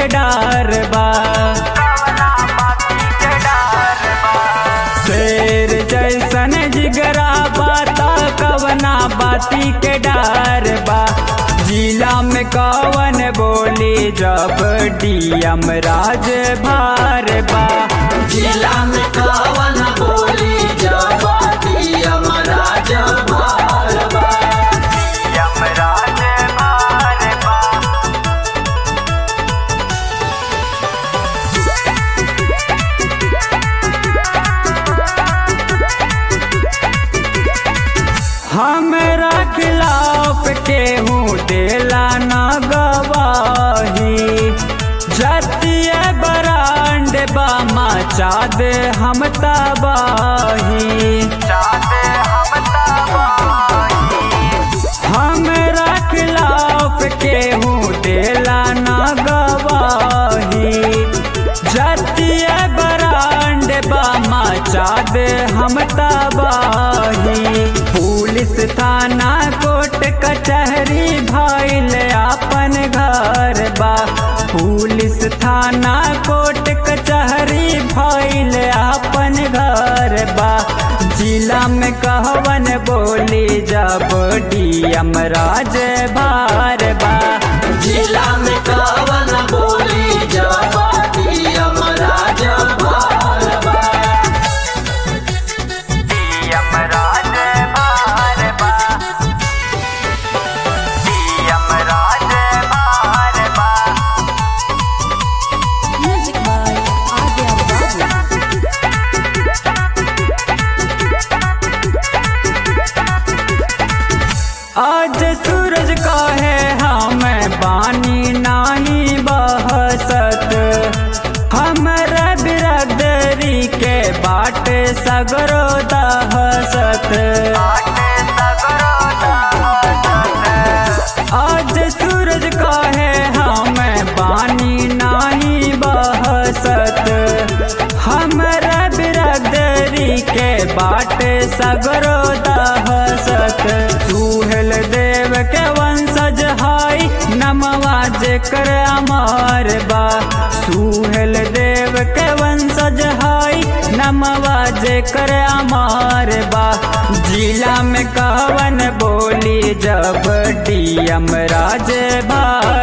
डार बा शेर जैसन जिगरा बाता कवना बाती के डार बा जिला में कवन बोली जब डीएम राज भार बा जिला में कवन बोली जबाती अमराज भारबा डीएम राज भार बा हमरा खिलाफ केहू देला न गवाही जतिय बरांड बामा चाँद हम तबाही हमरा खिलाफ केहू देला न गवाही जतिय बरांड बामा चाँद हम तबाही पुलिस थाना कोर्ट कचहरी भइल अपन घर बा पुलिस थाना कोर्ट कचहरी भइल अपन घर बा जिला में कहवन बोली जब डीएम राज भार बा जिला में कवन बोली जबाती अमराज भारबा डीएम राज भार बा डीएम राज भार बा Music by Adya Babu. आज सूरज कहे हम बानी नाही बहसत हमरा बिरादरी के बाट सगरो दहसत आज सूरज कहे हम बानी नाही बहसत हमरा बिरादरी के बाट सगरो दहसत सुहेल देव के वंशज हाई नमवा जेकर अमर बा सुहेल देव के वंशज हाई नमवा जेकर अमर बा जिला में कवन बोली जब डीएम राज भार